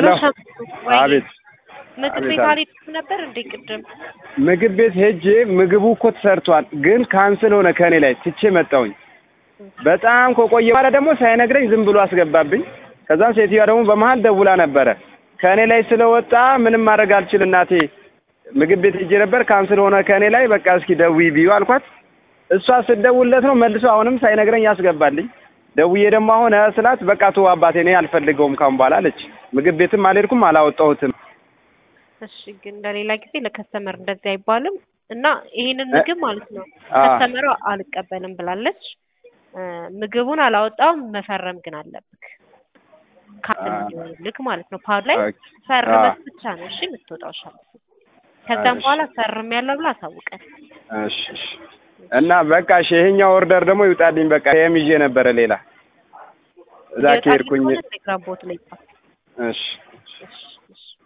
ሄሎ ሸምሱ፣ ወይ አቤት ምግብ አቤት፣ ቤት አቤት። አልሄድኩም ነበር እንዴ ቅድም? ምግብ ቤት ሄጄ ምግቡ እኮ ተሰርቷል፣ ግን ካንስል ሆነ ከእኔ ላይ ትቼ መጣሁኝ። በጣም ከቆየ በኋላ ደግሞ ሳይነግረኝ ዝም ብሎ አስገባብኝ። ከዛም ሴትዮዋ ደግሞ በመሀል ደውላ ነበረ ከእኔ ላይ ስለወጣ ምንም ማድረግ አልችል እናቴ ምግብ ቤት ሄጄ ነበር ካንስል ሆነ ከእኔ ላይ በቃ እስኪ ደውዪ ብዩ አልኳት። እሷ ስትደውልለት ነው መልሶ አሁንም ሳይነግረኝ ያስገባልኝ። ደውዬ ደግሞ አሁን እ ስላት በቃ ተው አባቴ እኔ አልፈልገውም ካሁን በኋላ አለች። ምግብ ቤትም አልሄድኩም አላወጣሁትም። እሺ ግን ለሌላ ጊዜ ለከስተመር እንደዚህ አይባልም እና ይሄንን ምግብ ማለት ነው አ ከስተመሯ አልቀበልም ብላለች። እ ምግቡን አላወጣውም መፈረም ግን አለብክ ካንስል አ እንዲሆንልክ ማለት ነው። ፓድ ላይ ኦኬ አ ፈርመህ ብቻ ነው እሺ የምትወጣው ሻለፍ ከዛም እሺ በኋላ ፈርም ያለው ብላ አሳውቀን። እሺ እሺ እና በቃ እሺ ይሄኛው ኦርደር ደግሞ ይውጣልኝ። በቃ ይሄም ይዤ ነበረ ሌላ እዛ የወጣልኝ ከሄድኩኝ ከሆነ ቴሌግራም ቦት ላይ ጻፍ። እሺ እሺ እሺ